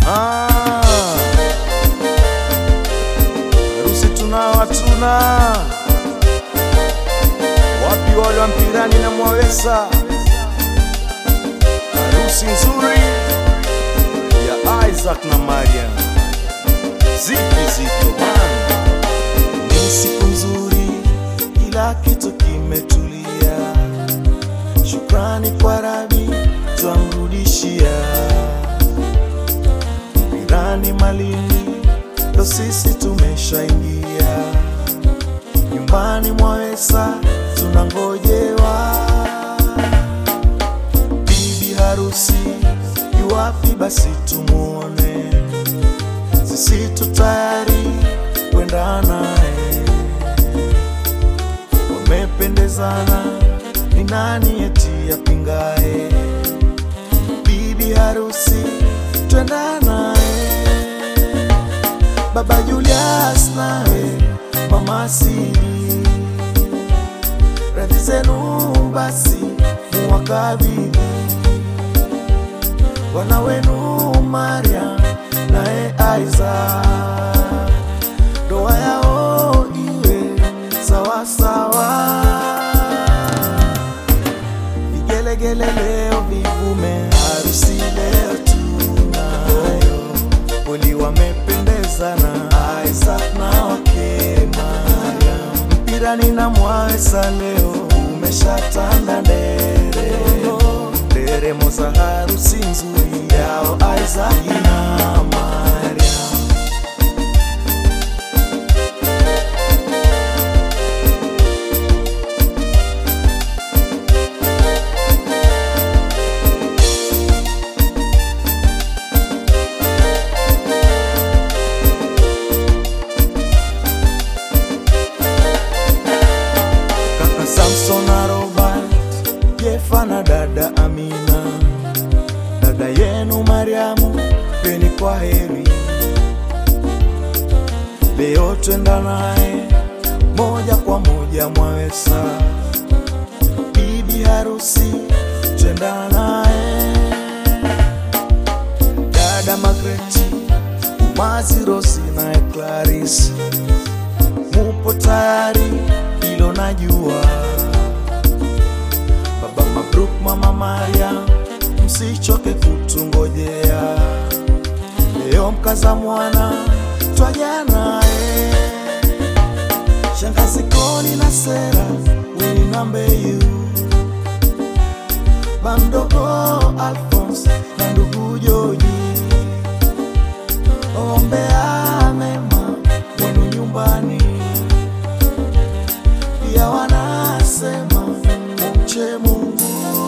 Ah, harusi tunao hatuna, wapi wale wa mpirani na Mwawesa? Harusi nzuri ya Isaac na Mariam, zipi zito bana, ni siku nzuri, kila kitu kimetulia, shukrani kwa Rabi twamrudishia Irani Malini, ndo sisi tumeshaingia nyumbani Mwawesa, tunangojewa bibi harusi yuwapi? Basi tumuone, sisi tu tayari kwenda naye. Wamependezana, ni nani eti yapingaye? Bibi harusi twenda naye Baba Julius nawe Mama Sidi, radhi zenu basi muwakabidhi wana wenu Maria naye Isaac, ndoa yao iwe sawa sawa. Vigelegele leo vivume, harusi leo tunayo, kweli wamependezana Isaac na wake Mariam. Mpirani na Mwawesa leo umeshatanda ndere, nderemo za harusi nzuri yao Isaac na Mariam. kaka Samson na Robert, Jefa na dada Amina, dada yenu Mariamu, peni kwa heri. Leo twenda naye moja kwa moja Mwawesa, bibi harusi twenda naye, dada Magreti, Umazi, Rosi naye Clarisi mupo tayari, hilo najua. Baba Mabruk, mama Maria, msichoke kutungojea. Leo mkaza mwana twaja naye, shangazi Koni na Sera Winambeyu, bamdogo Alphonse na ndugu Joji, ombea mema wenu nyumbani pia wanasema mumche Mungu.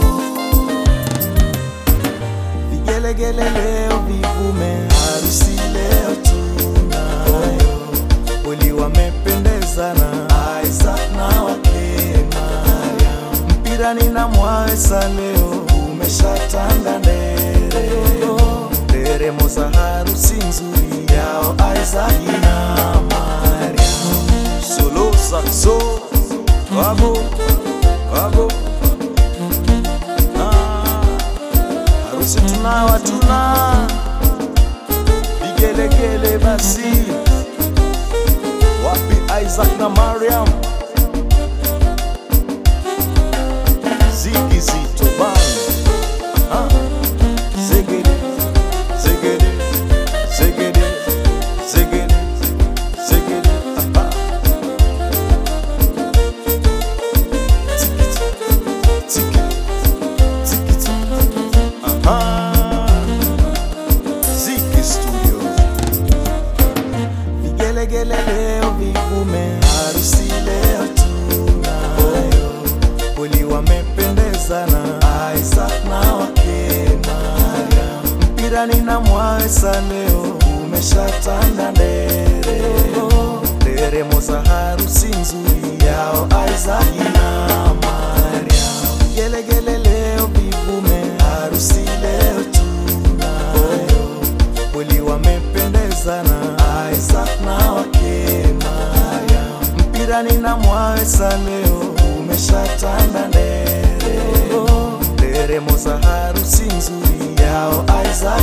Vigelegele leo vivume, harusi leo tunayo, kweli wamependezana Isaac na wake Mariam. Mpirani na Mwawesa leo umeshatanda ndere, nderemo za harusi nzuri yao Isaac na Mariam. Solo saxo, wabo, wabo. Ah, harusi tunayo hatuna, vigelegele basi. Wapi Isaac na Mariam? Ziki zito bana. Ah, zegede, zegede, zegede, zegede, zegede. Ah, ah. Ziki Studio. Vigelegele leo vivume, harusi leo tunayo, kweli wamependezana Isaac na wake Mariam. Mpirani na Mwawesa leo umeshatanda ndere, nderemo za harusi nzuri yao Isaac na Mariam. Vigelegele leo vivume, harusi leo tunayo, kweli wamependezana Isaac na wake Mariam. Mpirani na Mwawesa leo umeshatanda ndere, nderemo za harusi nzuri yao Isaac